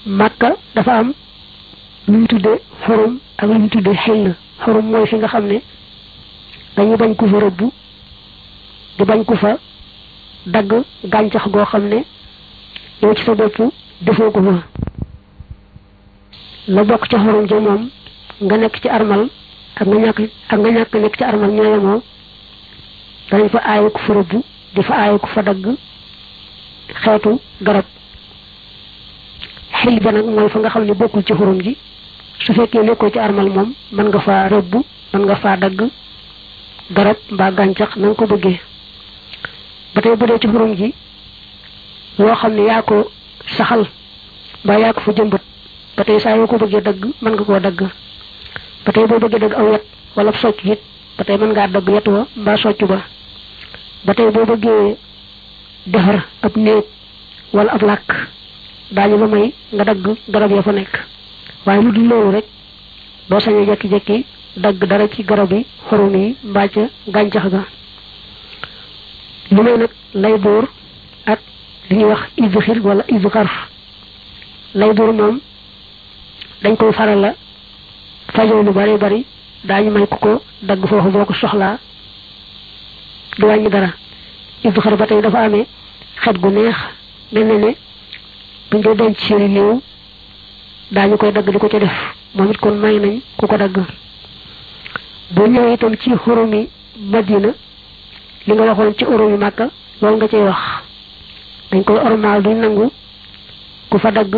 màkka dafa am lu ñu tudde xorum ak lu ñu tudde xel xorum mooy fi nga xam ne dañu bañ ku fa rëbb di bañ ku fa dagg gàncax goo xam ne yow ci sa bopp defoo ko fa la bokk ca xorum ja moom nga nekk ci armal ak nga ñàkk ak nga ñàkk nekk ci armal ñoo yemoo dañ fa aaye ku fa rëbb di fa aaye ku fa dagg xeetu garab xel ba nag mooy fa nga xam ne bokkul ci xurum ji su fekkee nekkoo ci armal moom mën nga faa rëbb mën nga faa dagg garab mbaa gàncax na nga ko bëggee ba tey bu dee ci xurum ji loo xam ne yaa ko saxal mbaa yaa ko fa jëmbat ba tey saa yoo ko bëggee dagg mën nga koo dagg ba tey boo bëggee dagg aw yet wala socc it ba tey mën ngaa dagg yet wa mbaa socc ba ba tey boo bëggee defar ab néeg wala ab làkk daañu la may nga dagg garab ya fa nekk waaye lu dul loolu rek doo sañee jekki-jekki dagg dara ci garab yi xorum yi mbaa ca gàncax ga lu may nag lay dóor ak li ñuy wax izxir wala izxarf lay dóor moom dañ koy faral la fajoo lu bari bari daañu may ku ko dagg foofu boo ko soxlaa du wàññi dara izxar ba tey dafa amee xet gu neex mel na ne buñ koy denc seeni néew daañu koy dagg di ko ca def moom it kon may nañ ku ko dagg boo ñëwee itam ci xurumi madina li nga waxoon ci xurumi màkka loolu nga cay wax dañ koy ormaal duñ nangu ku fa dagg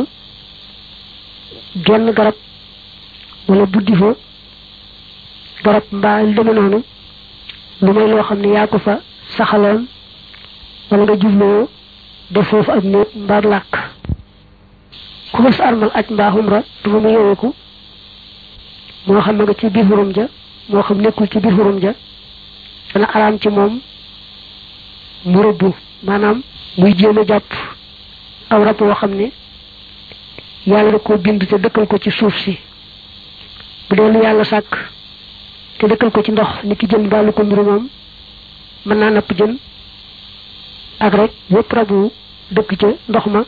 genn garab wala buddi fa garab mbaa lu deme noonu lu may loo xam ne yaa ko fa saxaloon wala nga jubloo def foofu ak néeg mbaa làkk ku fas armal aj mbaa xumra du fa mu yeweeku moo xam ne nga ci biir xurum ja moo xam nekkul ci biir xurum ja dana araam ci moom mu rëbbu maanaam muy jéem a jàpp aw rab woo xam ne yàlla da koo bind te dëkkal ko ci suuf si bu dee lu yàlla sàkk te dëkkal ko ci ndox ni ki jën mbaa lu ko mburu moom mën naa napp jën ak rek yépp rabu dëkk ca ndox ma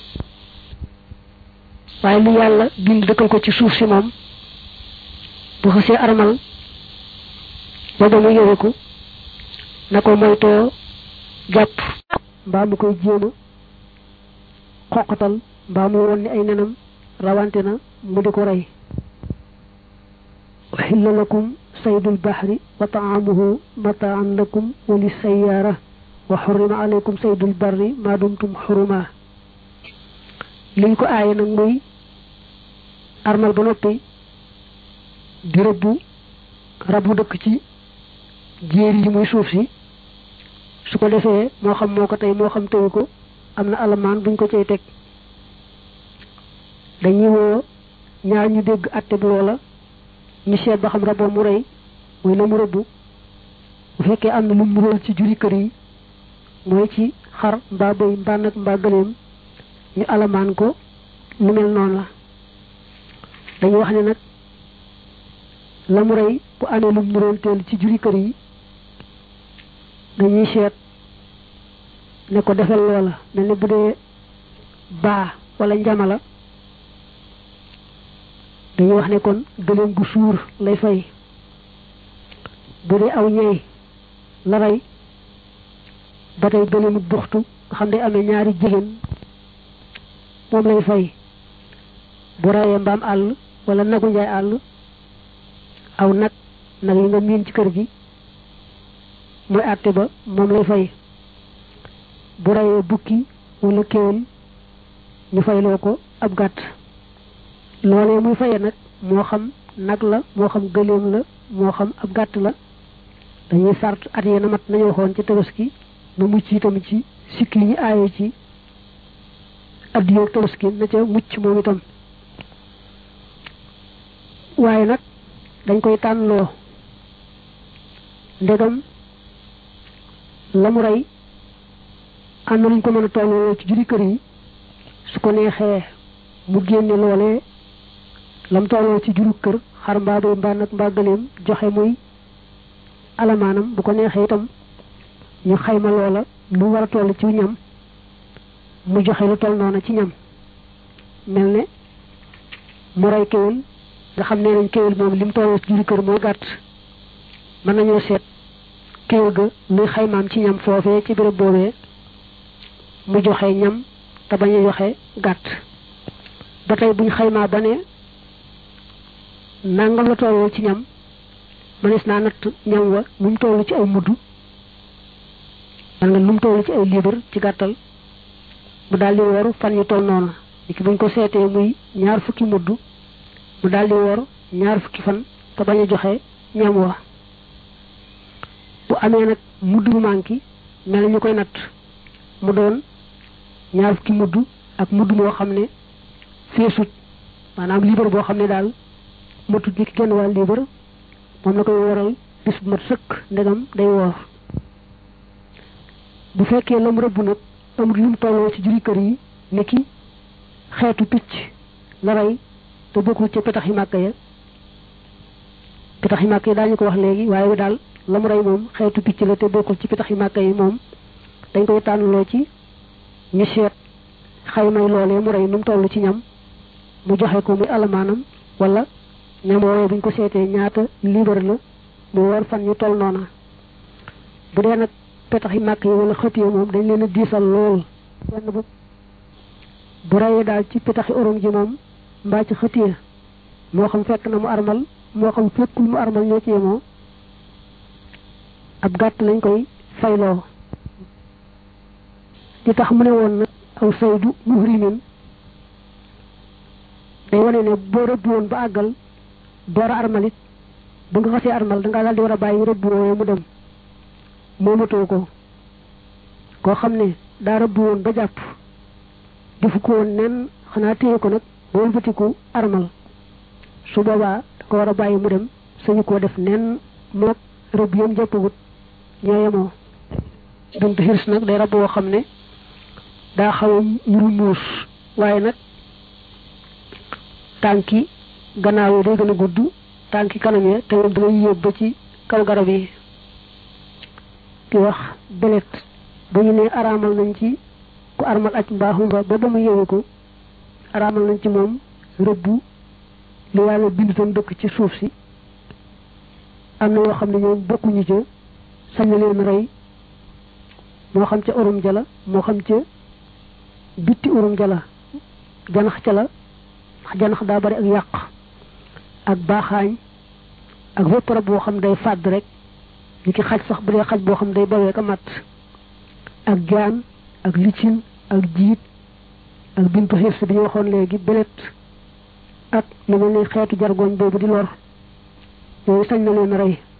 waaye lu yàlla bind dëkkal ko ci suuf si moom bu xasee armal ba ba mu yëweku na ko moytoo jàpp mbaa mu koy jéema xoqatal mbaa mu won ni ay nenam rawante na mu di ko rey uhilla lakum saydul bahri wa taamuhu mataan lakum wa li sayyaara wa xurima alaykum saydul barri ma dumtum xuruma liñ ko aaye nag muy armal ba noppi di rëbbu rabu dëkk ci jéer yi muy suuf si su ko defee moo xam moo ko tey moo xam teyu ko am na alamaan buñ ko cay teg dañuy woo ñaar ñu dégg atte bi loola ñu seet ba xam raboo mu rey mooy la mu rëbbu bu fekkee am na lu mu róol ci juri kër yi mooy ci xar mbaa bëy mbaa nag mbaa gëleem ñu alamaan ko lu mel noonu la dañuy wax ne nag la mu rey bu amee lu mu róol teel ci juri kër yi dañuy seet ne ko defal loola mel ne bu dee baa wala njamala dañuy wax ne kon gëléem gu suur lay fay bu dee aw ñey la rey ba tey gëléemu buxtu nga xam ne amee ñaari jigéen moom lay fay bu reyee mbaam àll wala nagu njaay àll aw nag nag yi nga miin ci kër gi mooy àtte ba moom lay fay bu reyee bukki wala kéwél ñu fayloo ko ab gàtt loolee muy faye nag moo xam nag la moo xam gëléem la moo xam ab gàtt la dañuy sart at yee na mat nañu waxoon ci tabaski nu mucc itam ci sikki yi ñu aaye ci addiyoog tabaski na ca mucc moom itam waaye nag dañ koy tànnloo ndegam la mu rey am na luñ ko mën a tolloo ci juri kër yi su ko neexee mu génne loolee lam tolloo ci juru kër xar mbaa bay mbaa nag mbaa gëleem joxe muy alamaanam bu ko neexee itam ñu xayma loola lu war a toll ci ñam mu joxe lu toll noona ci ñam mel ne mu rey kéwél nga xam ne nañ kéwél moom lim tolloo ci juri kër mooy gàtt mën nañoo seet kéwél ga luy xaymaam ci ñam foofee ci béréb boobee mu joxe ñam te bañ a joxe gàtt ba tey buñ xaymaa ba ne nangam la tolloo ci ñam mënees naa natt ñam wa nu mu toll ci ay mudd man nga nu mu toll ci ay liibar ci gàttal mu daal di woor fan yu toll noonu li ki buñ ko seetee muy ñaar fukki mudd mu daal di woor ñaar fukki fan te bañ a joxe ñam wa bu amee nag mudd bu manqué mel ñu koy natt mu doon ñaar fukki mudd ak mudd moo xam ne feesut maanaam liibar boo xam ne daal matut ni ki genn wàll liibar moom la koy waral bis bu mat sëkk ndegam day woor bu fekkee lam rëbb nag amul lu mu tolloo ci juri kër yi ni ki xeetu picc la rey te bokkul ca petax yi màkk ya petax yi màkk yi daañu ko wax léegi waaye daal la mu rey moom xeetu picc la te bokkul ci petax yi màkk yi moom dañ koy tànnaloo ci ñu seet xaymay loolee mu rey nu mu toll ci ñam mu joxe ko muy alamaanam wala ñam woowee buñ ko seetee ñaata liibar la mu war fan ñu toll noona bu dee nag petax yi màkk yi wala xët yi moom dañ leen a diisal lool benn bu bu rayee daal ci petaxi orom ji moom mbaa ci xët yi moo xam fekk na mu armal moo xam fekkul mu armal ñoo ci yemoo ab gàtt lañ koy fayloo li tax mu ne woon nag aw saydu muhrimin day wane ne boo rëbb woon ba àggal door a armal it bu nga xasee armal da ngaa daal di war a bàyyi rëbb woowee mu dem moomatoo ko koo xam ne daa rëbb woon ba jàpp defu ko woon nen xanaa téye ko nag wëlbatiku armal su boobaa da ko war a bàyyi mu dem sañu koo def nen moog rëbb yam jàppagut ñoo yemoo bintu xirs nag day rab woo xam ne daa xaw a ñuru muus waaye nag tànki gannaaw yi day gën a gudd tànki kanam ya te moom dangay yóbbu ba ci kaw garab yi ki wax belet bu ñu ne araamal nañ ci ku armal aj mbaa xumra ba ba mu yewu ko araamal nañ ci moom rëbbu li yàlla bind tam dëkk ci suuf si am na yoo xam ne ñoom bokkuñu ca sañ na leen rey moo xam ca urum jala moo xam ca bitti urum jala janax ca la janax daa bari ak yàq ak baaxaañ ak bépp rab boo xam day fàdd rek ñu ki xaj sax bu dee xaj boo xam day bawee ka mat ak jaan ak licin ak jiit ak bintu xirs bi ñu waxoon léegi belet ak lu mel ni xeetu jargoñ boobu di lor yooyu sañ na leen rey